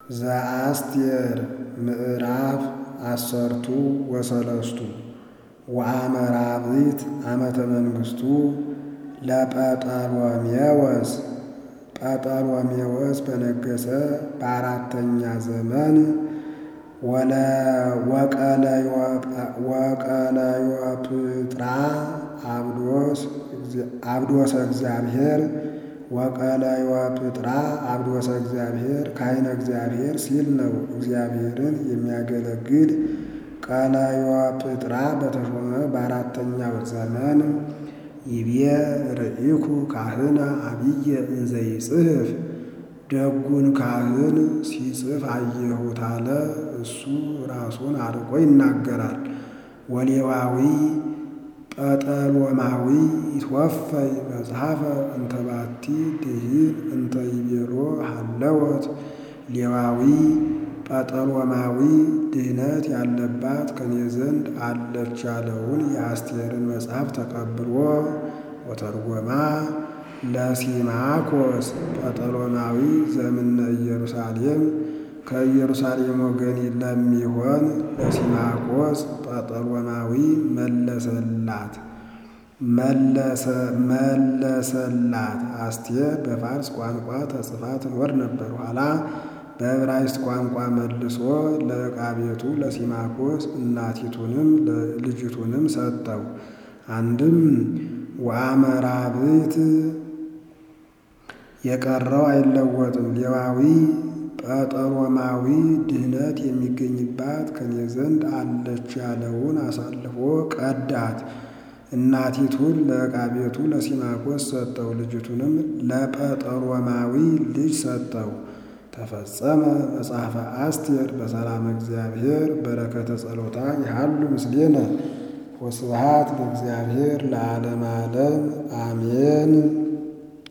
ዘአስቴር ምዕራፍ አሰርቱ ወሰለስቱ ወአመራብት ዓመተ መንግሥቱ ለጰጠሎሜዎስ ጰጠሎሜዎስ በነገሰ በአራተኛ ዘመን ወቀለዮጵጥራ አብዶሰ እግዚአብሔር ወቀለዮጵጥራ አብዶሰ እግዚአብሔር ካህነ እግዚአብሔር ሲል ነው። እግዚአብሔርን የሚያገለግል ቀለዮጵጥራ በተሾመ በአራተኛው ዘመን ይቤ ርኢኩ ካህነ አብየ እንዘ ይጽሕፍ ደጉን ካህን ሲጽፍ አየሁት አለ። እሱ ራሱን አርቆ ይናገራል። ወሌዋዊ ጰጠሎማዊ ይትወፈይ መጽሐፈ እንተ ባቲ ድኂን እንተ ይቤሎ ሃለወት ሌዋዊ ጰጠሎማዊ ድህነት ያለባት ከኔ ዘንድ አለች ያለውን የአስቴርን መጽሐፍ ተቀብሎ ወተርጎማ ለሲማኮስ ጰጠሎማዊ ዘምነ ኢየሩሳሌም ከኢየሩሳሌም ወገን ለሚሆን ለሲማኮስ ጰጠሎማዊ መለሰላት መለሰላት። አስቴር በፋርስ ቋንቋ ተጽፋ ትኖር ነበር። ኋላ በዕብራይስጥ ቋንቋ መልሶ ለዕቃ ቤቱ ለሲማኮስ እናቲቱንም ልጅቱንም ሰጠው። አንድም ወአመራብት የቀረው አይለወጥም። ሌዋዊ ጰጠሎማዊ ድህነት የሚገኝባት ከኔ ዘንድ አለች ያለውን አሳልፎ ቀዳት። እናቲቱን ለዕቃ ቤቱ ለሲማኮስ ሰጠው። ልጅቱንም ለጰጠሎማዊ ልጅ ሰጠው። ተፈጸመ መጽሐፈ አስቴር በሰላም እግዚአብሔር በረከተ ጸሎታ ይሃሉ ምስሌነ ወስብሐት ለእግዚአብሔር ለዓለመ ዓለም አሜን።